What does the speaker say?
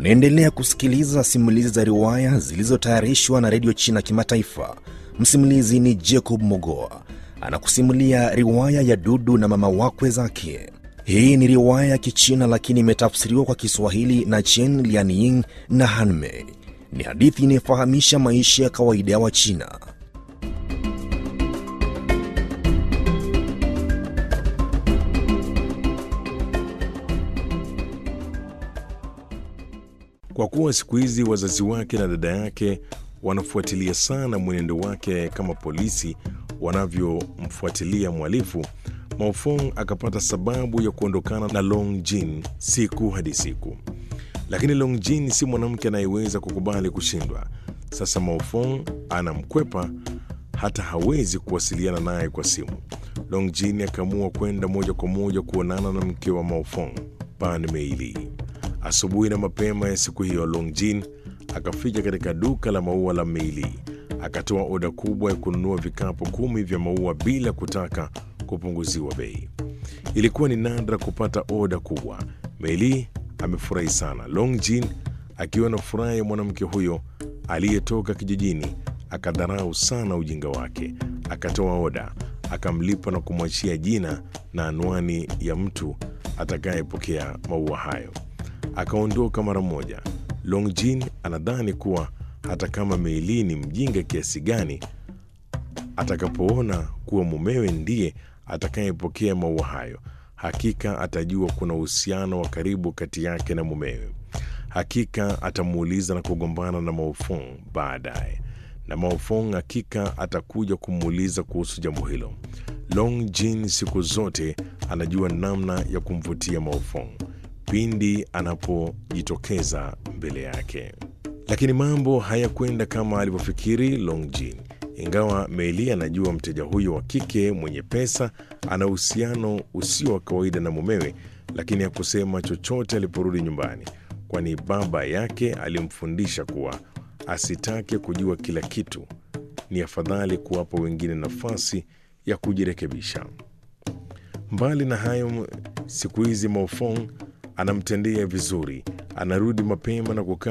Unaendelea kusikiliza simulizi za riwaya zilizotayarishwa na redio China Kimataifa. Msimulizi ni Jacob Mogoa anakusimulia riwaya ya Dudu na mama wakwe zake. Hii ni riwaya ya Kichina lakini imetafsiriwa kwa Kiswahili na Chen Lianying na Hanmei. Ni hadithi inayofahamisha maisha ya kawaida ya Wachina. Kwa kuwa siku hizi wazazi wake na dada yake wanafuatilia sana mwenendo wake kama polisi wanavyomfuatilia mhalifu, Maofong akapata sababu ya kuondokana na Long Jin siku hadi siku. Lakini Long Jin si mwanamke anayeweza kukubali kushindwa. Sasa Maofong anamkwepa, hata hawezi kuwasiliana naye kwa simu. Long Jin akaamua kwenda moja kwa moja kuonana na mke wa Maofong, Pan Meili. Asubuhi na mapema ya siku hiyo, Long Jin akafika katika duka la maua la Meili, akatoa oda kubwa ya kununua vikapu kumi vya maua bila kutaka kupunguziwa bei. Ilikuwa ni nadra kupata oda kubwa. Meili amefurahi sana. Long Jin akiwa na furaha ya mwanamke huyo aliyetoka kijijini, akadharau sana ujinga wake. Akatoa oda, akamlipa na kumwachia jina na anwani ya mtu atakayepokea maua hayo. Akaondoka mara moja. Long Jin anadhani kuwa hata kama Meili ni mjinga kiasi gani, atakapoona kuwa mumewe ndiye atakayepokea maua hayo, hakika atajua kuna uhusiano wa karibu kati yake na mumewe. Hakika atamuuliza na kugombana na Maofong baadaye, na Maofong hakika atakuja kumuuliza kuhusu jambo hilo. Long Jin siku zote anajua namna ya kumvutia Maofong pindi anapojitokeza mbele yake. Lakini mambo hayakwenda kama alivyofikiri Long Jin. Ingawa Meili anajua mteja huyo wa kike mwenye pesa ana uhusiano usio wa kawaida na mumewe, lakini hakusema chochote aliporudi nyumbani, kwani baba yake alimfundisha kuwa asitake kujua kila kitu. Ni afadhali kuwapa wengine nafasi ya kujirekebisha. Mbali na hayo, siku hizi Maofong anamtendea vizuri, anarudi mapema na kukaa